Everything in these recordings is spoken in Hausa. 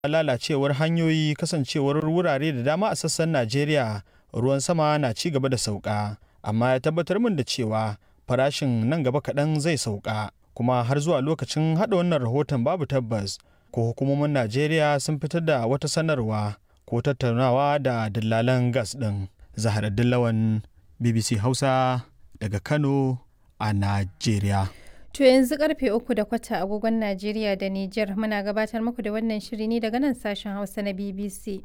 lalacewar hanyoyi kasancewar wurare da dama a sassan Najeriya ruwan sama na ci gaba da sauka amma ya tabbatar min da cewa farashin nan gaba kaɗan zai sauka kuma har zuwa lokacin haɗa wannan rahoton babu tabbas ko hukumomin Najeriya sun fitar da wata sanarwa ko tattaunawa da dillalan gas ɗin. Zahar Dillawan BBC Hausa daga Kano a Najeriya. To yanzu karfe uku da kwata agogon Najeriya da Nijar muna gabatar muku da wannan shiri ne daga nan sashen Hausa na BBC.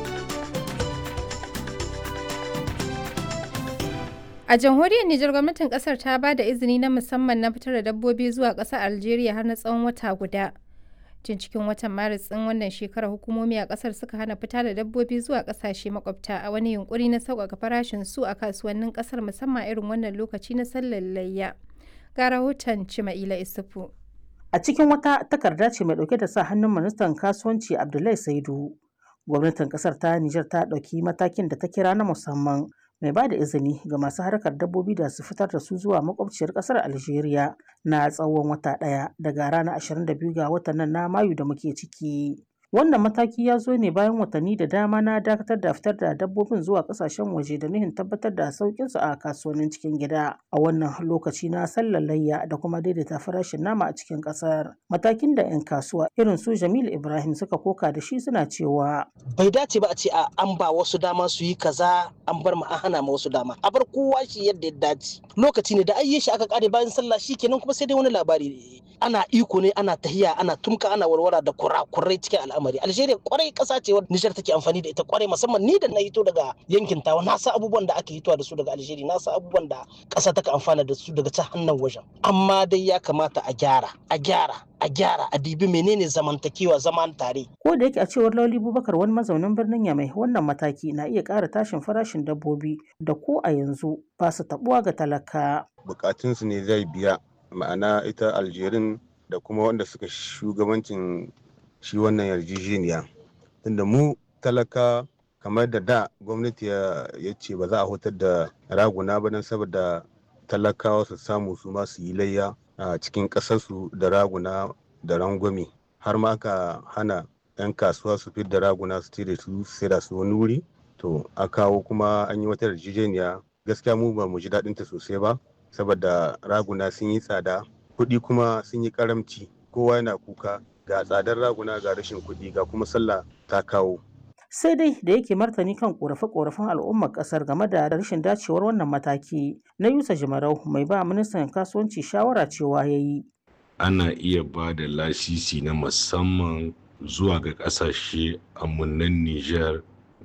A jamhuriyar Nijar gwamnatin kasar ta ba da izini na musamman na fitar da dabbobi zuwa ƙasar Algeria har na tsawon wata guda. Tun cikin watan Maris ɗin wannan shekarar hukumomi a ƙasar suka hana fita da dabbobi zuwa ƙasashe makwabta a wani yunkuri na sauƙaƙa farashin su a kasuwannin ƙasar musamman irin wannan lokaci na sallar layya. Ga rahoton Cima'ila Isufu. A cikin wata takarda ce mai ɗauke da sa hannun ministan kasuwanci Abdullahi Saidu. Gwamnatin ƙasar ta Nijar ta ɗauki matakin da ta kira na musamman mai ba da izini ga masu harkar dabbobi da su fitar da su zuwa makwabciyar kasar Algeria na tsawon wata ɗaya daga ranar 22 ga watan nan na Mayu da muke ciki. Wannan mataki ya zo ne bayan watanni da dama na dakatar da fitar da dabbobin zuwa kasashen waje da nuhin tabbatar da sauƙin su a kasuwannin cikin gida a wannan lokaci na sallar layya da kuma daidaita farashin nama a cikin ƙasar. Matakin da 'yan kasuwa irin su Jamilu Ibrahim suka koka da shi suna cewa. Bai dace ba a ce a an ba wasu dama su yi kaza an bar ma an hana ma wasu dama. A bar kowa shi yadda ya dace. Lokaci ne da ayye shi aka kare bayan sallah shi kenan kuma sai dai wani labari ana iko ne ana tahiya ana tumka ana warwara da kurakurai cikin al'amari algeria kwarai kasa ce wadda nijar take amfani da ita kwarai musamman ni da na hito daga yankin tawa na sa abubuwan da aka hitowa da su daga algeria na sa abubuwan da kasa take amfana da su daga ta hannun wajen amma dai ya kamata a gyara a gyara a gyara a dibi menene zamantakewa zaman tare ko da yake a cewar lauli bubakar wani mazaunin birnin yamai wannan mataki na iya ƙara tashin farashin dabbobi da ko a yanzu ba su tabuwa ga talaka bukatunsu ne zai biya ma'ana ita aljerin da kuma wanda suka shugabancin shi wannan yarjejeniya tunda mu talaka kamar da da gwamnati ya ce ba za a hutar da raguna ba don saboda talakawa su samu su ma su yi layya a cikin ƙasarsu da raguna da rangwame har ma aka hana 'yan kasuwa su fi da raguna su da su sai da su wani wuri to a kawo kuma an yi wata yarjejeniya gaskiya mu ba mu ji daɗinta sosai ba saboda raguna sun yi tsada kuɗi kuma sun yi karamci kowa yana kuka ga tsadar raguna ga rashin kuɗi ga kuma sallah ta kawo sai dai da yake martani kan korafe-korafen al'ummar kasar game da rashin dacewar wannan mataki na yusa jimarau mai ba ministan kasuwanci shawara cewa ya yi ana iya ba da lasisi na musamman zuwa ga kasashe amunan niger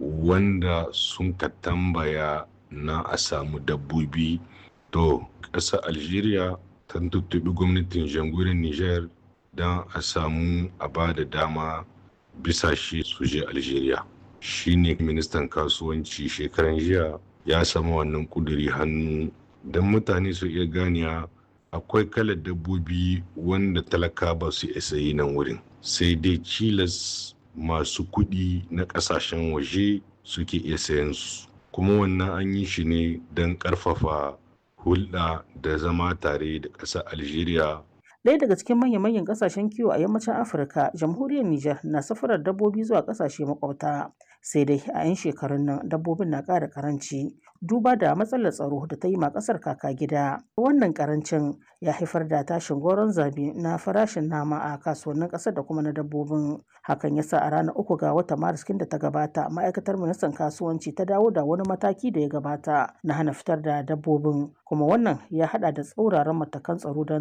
wanda sun ka tambaya na a samu dabbobi to ƙasar algeria ta tuttubi gwamnatin jamhuriyar niger don a samu a ba da dama bisa shi su je algeria shine ministan kasuwanci shekaran jiya ya samu wannan kuduri hannu don mutane su iya ganiya akwai kalar dabbobi wanda talaka ba su isa yi nan wurin sai dai cilas masu kuɗi na ƙasashen waje suke iya sayan su kuma wannan an yi shi ne don ƙarfafa hulɗa da zama tare da ƙasar algeria Ɗaya daga cikin manya-manyan ƙasashen kiwo a yammacin Afirka, jamhuriyar Nijar na safarar dabbobi zuwa ƙasashe makwabta. Sai dai a 'yan shekarun nan dabbobin na ƙara ƙaranci duba da matsalar tsaro da ta yi ma ƙasar kaka gida. Wannan ƙarancin ya haifar da tashin goron zabi na farashin nama a kasuwannin ƙasar da kuma na dabbobin. Hakan ya sa a ranar uku ga watan Maris da ta gabata ma'aikatar ministan kasuwanci ta dawo da wani mataki da ya gabata na hana fitar da dabbobin kuma wannan ya haɗa da tsauraran matakan tsaro don